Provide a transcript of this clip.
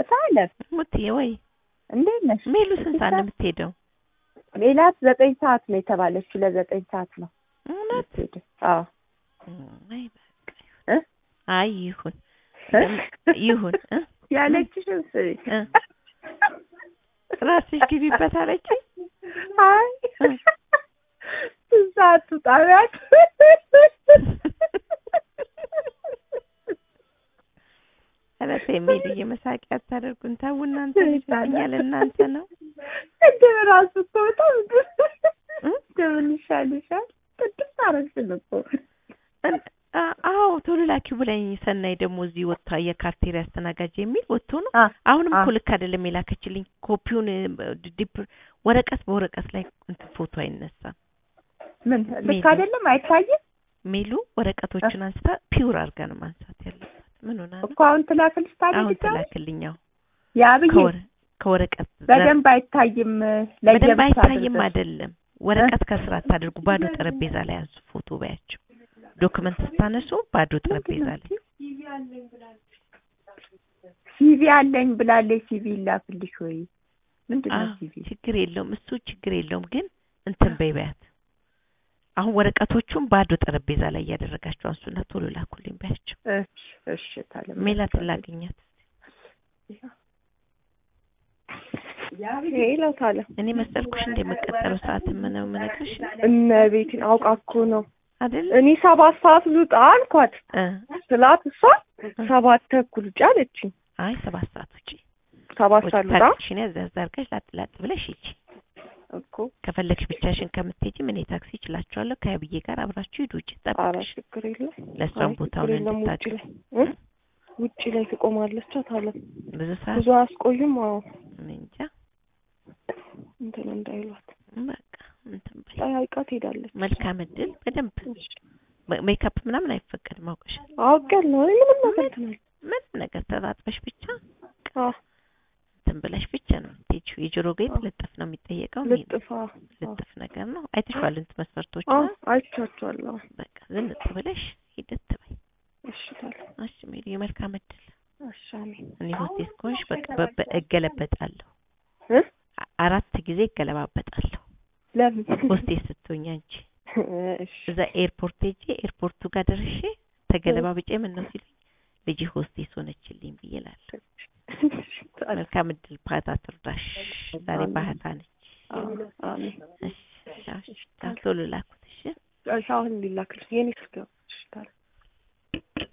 ሳለም ሙትዬ ወይ እንዴት ነሽ? ሜሉ ስንት ሰዓት ነው የምትሄደው? ሜላት ዘጠኝ ሰዓት ነው የተባለችው። ለዘጠኝ ሰዓት ነው እውነት? የምትሄደው። አዎ አይ በቃ እ? አይ ይሁን ይሁን እ? ያለችሽን ስሚ። እ? ራስሽ ግቢበት አለችኝ። አይ ስንት ሰዓት ትውጣ ቢያት ኧረ ተይ ሜሉዬ መሳቂያ አታደርጉን። ተው እናንተ ይሻለኛል እናንተ ነው ቅድም እራሱ እኮ በጣም እ? እንደምን ይሻልሻል? ቅድም አደረግሽን እኮ እን- አ- አዎ ቶሎ ላኪው ብላኝ ሰናይ ደግሞ እዚህ ወጥታ የካፍቴሪያ አስተናጋጅ የሚል ወጥቶ ነው። አ አሁንም አ እኮ ልክ አይደለም የላከችልኝ። ኮፒውን ዲፕ ወረቀት በወረቀት ላይ እንትን ፎቶ አይነሳም። ምን ልክ ሜሉ። አይደለም አይታይም ሜሉ ወረቀቶችን አንስታ ፒውር አድርጋ ነው ማንሳት ያለባት። ምን ሆና ነው? እኮ አሁን ትላክልሽ ታዲያ አሁን ድጋሚ? ትላክልኛው የአብይ ከወረ- ከወረቀት ዘር- በደንብ አይታይም በደንብ ለየብቻ አይታይም አድርገሽ። አይደለም። ወረቀት ከስራ አታድርጉ፣ ባዶ ጠረጴዛ ላይ አንሱ ፎቶ በያቸው። ዶክመንት ስታነሱ ባዶ ጠረጴዛ ላይ ሲቪ አለኝ ብላለች። ሲቪ ይላክልሽ ወይ ምንድን ነው አዎ፣ ሲቪ? ችግር የለውም እሱ ችግር የለውም። ግን እንትን በይ በያት። አሁን ወረቀቶቹን ባዶ ጠረጴዛ ላይ እያደረጋቸው አንሱና ቶሎ ላኩልኝ በያቸው። እሺ እሺ ታለም ሜላትን ላገኛት። ሄሎ ታለም እኔ መሰልኩሽ እንደመቀጠለው ሰዓት ምነው የምነግርሽ እመቤቴን አውቃ እኮ ነው። አይደል? እኔ ሰባት ሰዓት ልውጣ አልኳት እ ስላት እሷ ሰባት ተኩል ውጭ አለችኝ። አይ ሰባት ሰዓት ውጪ ሰባት ሰዓት ልውጣ ታክሲሽን ያዝ ያዝ አድርገሽ ላጥ ላጥ ብለሽ ሂጂ። እኮ ከፈለግሽ ብቻሽን ከምትሄጂ ምን ታክሲ እችላችኋለሁ ከአብዬ ጋር አብራችሁ ሂዱ። ውጪ ኧረ ጠብቅሽ ችግር የለም ለእሷም አይ ቦታውን ችግር የለም። ውጭ እንድታውቂ ላይ እ? ውጭ ላይ ትቆማለች አታለም ብዙ ሰዓት ብዙ አያስቆዩም። አዎ እኔ እንጃ እንትን እንዳይሏት በቃ እንትን በይ። ጠያይቃ ትሄዳለች። መልካም እድል። በደንብ ሜ- ሜካፕ ምናምን አይፈቀድም አውቀሻል። አውቄያለሁ። እኔ ምንም ነገር እንትን አልልም። ምንም ነገር ተጣጥበሽ ብቻ አዎ እንትን ብለሽ ብቻ ነው የምትሄጂው። የጆሮ ጌጥ አዎ። ልጥፍ ነው የሚጠየቀው። ልጥፋ ልጥፍ ነገር ነው። አይተሽዋል እንትን መስፈርቶች አዎ አይቻቸዋለሁ። በቃ ዝንጥ ብለሽ ሂደት በይ። እሺ ታለም እሺ ሜሪ የመልካም እድል። እሺ አሜን እኔ ሆስቴስ ከሆንሽ በቃ በ- በ- እገለበጣለሁ። እ? አ- አራት ጊዜ እገለባበጣለሁ። ለምን ሆስቴስ ስትሆኝ አንቺ እሺ እዛ ኤርፖርት ሄጄ ኤርፖርቱ ጋር ደርሼ ተገለባብጬ ምን ነው ሲሉኝ ልጅ ሆስቴስ ሆነችልኝ ብዬ እላለሁ። መልካም እድል። ባህታ ትርዳሽ። ዛሬ ባህታ ነች። አዎ አሜን እሺ እሺ፣ እሺ፣ ቶሎ ላኩት። እሺ እሺ አሁን ሊላክልሽ የኔ ስልክ ነው